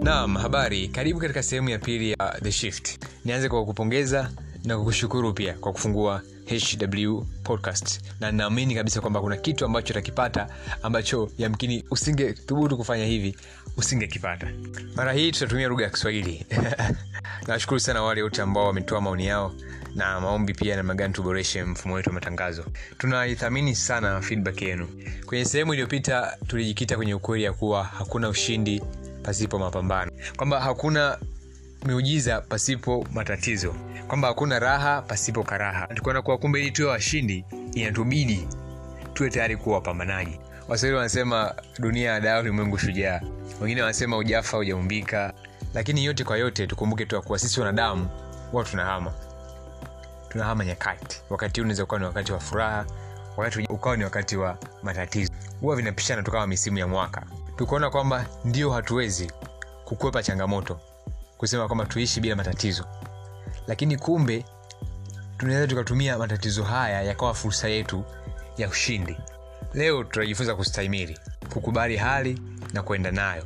naam habari karibu katika sehemu ya pili ya the shift nianze kwa kupongeza na kukushukuru pia kwa kufungua hw podcast na naamini kabisa kwamba kuna kitu ambacho utakipata ambacho yamkini usingethubutu kufanya hivi usingekipata mara hii tutatumia lugha ya kiswahili nawashukuru sana wale wote ambao wametoa maoni yao na maombi pia namna gani tuboreshe mfumo wetu wa matangazo tunaithamini sana feedback yenu kwenye sehemu iliyopita tulijikita kwenye ukweli ya kuwa hakuna ushindi pasipo mapambano kwamba hakuna miujiza pasipo matatizo kwamba hakuna raha pasipo karaha tukaona kuwa kumbe ili tuwe washindi inatubidi tuwe tayari kuwa wapambanaji waswahili wanasema dunia ya dawa ulimwengu shujaa wengine wanasema ujafa ujaumbika lakini yote kwa yote tukumbuke tu ya kuwa sisi wanadamu huwa tunahama tunahama nyakati wakati huu unaweza ukawa ni wakati wa furaha wakati ukawa ni wakati wa matatizo huwa vinapishana tukawa misimu ya mwaka tukaona kwamba ndio hatuwezi kukwepa changamoto kusema kwamba tuishi bila matatizo lakini kumbe tunaweza tukatumia matatizo haya yakawa fursa yetu ya ushindi leo tutajifunza kustahimili kukubali hali na kuenda nayo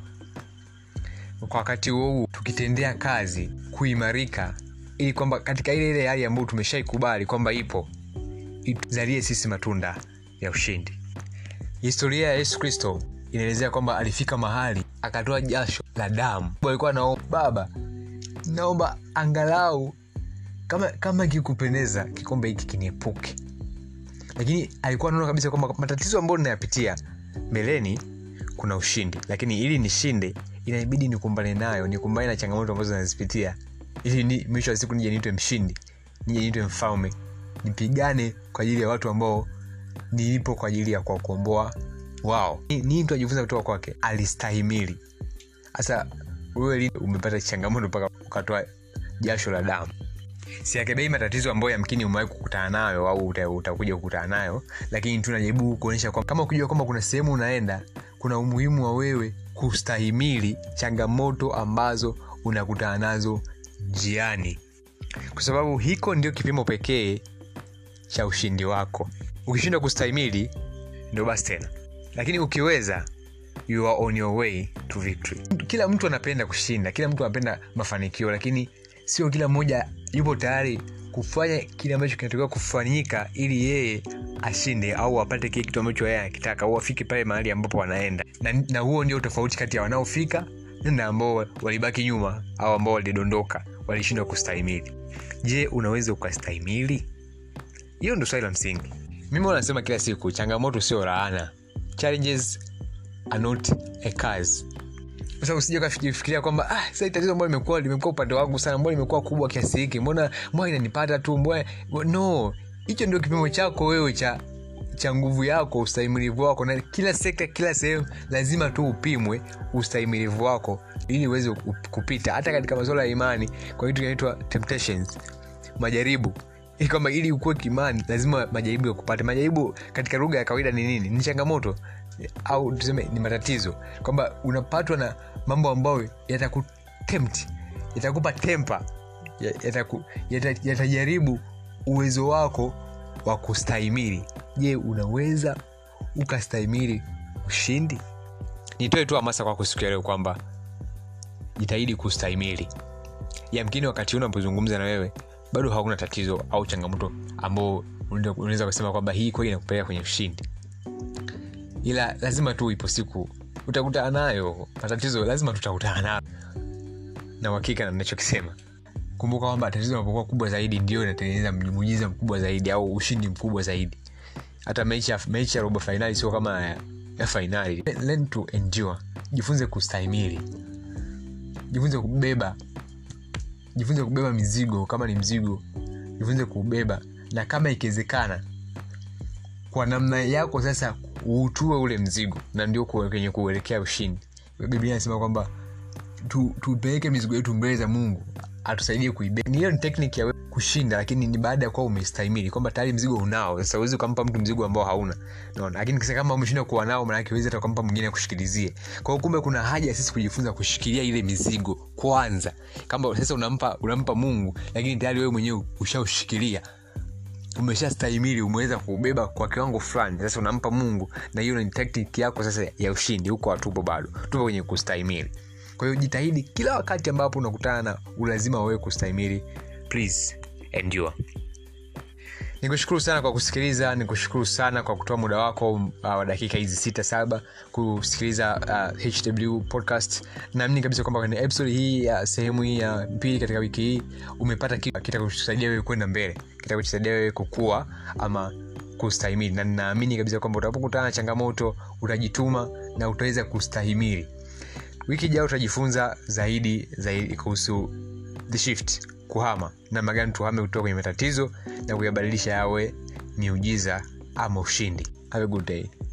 kwa wakati huo huu tukitendea kazi kuimarika ili kwamba katika ile ile hali ambayo tumeshaikubali kwamba ipo ituzalie sisi matunda ya ushindi historia ya yesu kristo inaelezea kwamba alifika mahali akatoa jasho la damu alikuwa naomba baba naomba angalau kama kama kikupendeza kikombe hiki kiniepuke lakini alikuwa anaona kabisa kwamba matatizo ambayo ninayapitia mbeleni kuna ushindi lakini ili nishinde inabidi nikumbane nayo nikumbane na changamoto ambazo nazipitia ili ni, mwisho wa siku nije niitwe mshindi nije niitwe mfalme nipigane kwa ajili ya watu ambao nilipo kwa ajili ya kuwakomboa wao nii mtu ajifunza kutoka kwake alistahimili sasa wewe umepata changamoto mpaka ukatoa jasho la damu siakebei matatizo ambayo yamkini umewahi kukutana nayo au utakuja kukutana nayo lakini tunajaribu kuonyesha kwamba kama ukijua kwamba kuna sehemu unaenda kuna umuhimu wa wewe kustahimili changamoto ambazo unakutana nazo njiani kwa sababu hiko ndio kipimo pekee cha ushindi wako ukishindwa kustahimili ndio basi tena lakini ukiweza you are on your way to victory kila mtu anapenda kushinda kila mtu anapenda mafanikio lakini sio kila mmoja yupo tayari kufanya kile ambacho kinatakiwa kufanyika ili yeye ashinde au apate kile kitu ambacho yeye anakitaka au afike pale mahali ambapo wanaenda na, na huo ndio tofauti kati ya wanaofika na ambao walibaki nyuma au ambao walidondoka walishindwa kustahimili je unaweza ukastahimili hiyo ndo swali la msingi mimi wanasema kila siku changamoto sio laana challenges are not a cause sasa usije ukafikiria kwamba ah, sasa tatizo ambalo limekuwa limekuwa upande wangu sana mbona limekuwa kubwa kiasi hiki mbona mbona inanipata tu mbona no hicho ndio kipimo chako wewe cha cha nguvu yako ustahimilivu wako na kila sekta kila sehemu lazima tu upimwe ustahimilivu wako ili uweze kupita hata katika masuala ya imani kwa kitu kinaitwa temptations majaribu kwamba ili ukuwe kimani lazima majaribu yakupate majaribu katika lugha ya kawaida ni nini ni changamoto au tuseme ni matatizo kwamba unapatwa na mambo ambayo yatakutempt yatakupa tempa yatajaribu yata, yata uwezo wako wa kustahimili je unaweza ukastahimili ushindi nitoe tu hamasa kwako siku ya leo kwamba jitahidi kustahimili yamkini wakati huu unapozungumza na wewe bado hakuna tatizo au changamoto ambao unaweza kusema kwamba hii kweli inakupeleka kwenye ushindi ila lazima tu ipo siku utakutana nayo matatizo lazima tutakutana nayo na uhakika na nachokisema kumbuka kwamba tatizo linapokuwa kubwa zaidi ndio inatengeneza muujiza mkubwa zaidi au ushindi mkubwa zaidi hata mechi ya, mechi ya robo fainali sio kama ya, ya fainali learn to endure jifunze kustahimili jifunze kubeba jifunze kubeba mizigo kama ni mzigo jifunze kubeba na kama ikiwezekana kwa namna yako sasa uutue ule mzigo na ndio kwenye kuelekea ushindi biblia inasema kwamba tupeleke tu mizigo yetu mbele za mungu atusaidie kuibeba hiyo ni tekniki ya kushinda lakini ni baada ya kuwa umestahimili kwamba tayari mzigo unao sasa uwezi ukampa mtu mzigo ambao hauna naona lakini kisa kama umeshinda kuwa nao manake uwezi hata ukampa mwingine akushikilizie kwa hiyo kumbe kuna haja ya sisi kujifunza kushikilia ile mizigo kwanza kama sasa unampa unampa mungu lakini tayari wewe mwenyewe ushaushikilia umeshastahimili umeweza kubeba kwa kiwango fulani sasa unampa mungu na hiyo ni tactic yako sasa ya ushindi huko hatupo bado tupo kwenye kustahimili kwa hiyo jitahidi kila wakati ambapo unakutana na ulazima wawewe kustahimili please endure nikushukuru sana kwa kusikiliza nikushukuru sana kwa kutoa muda wako uh, wa dakika hizi sita saba kusikiliza uh, hw podcast naamini kabisa kwamba kwenye episode hii ya uh, sehemu hii ya pili katika wiki hii umepata kitu kitakusaidia wewe kwenda mbele kitakusaidia wewe kukua ama kustahimili na ninaamini kabisa kwamba utapokutana na changamoto utajituma na utaweza kustahimili wiki ijao utajifunza zaidi zaidi kuhusu the shift kuhama namna gani tuhame kutoka kwenye matatizo na kuyabadilisha yawe miujiza ama ushindi have a good day